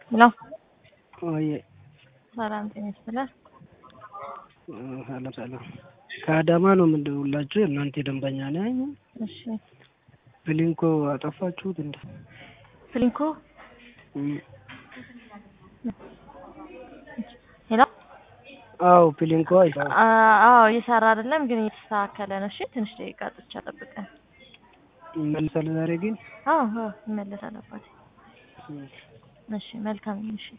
ሄሎ ወይ ሰላም ጤና ይስጥልን። ሰላም ሰላም። ከአዳማ ነው የምንደውላችሁ። እናንተ ደንበኛ ነኝ። እሺ ብሊንኮ አጠፋችሁት እንዴ? ፍሊንኮ እም፣ ሄሎ አዎ ብሊንኮ አይሰራ አ- አዎ እየሰራ አይደለም፣ ግን እየተስተካከለ ነው። እሺ ትንሽ ደቂቃ ጥቻ ጠብቀን። ይመልሳል ዛሬ ግን አዎ አዎ ይመለሳል አባቴ። እም። እሺ መልካም ምሽት።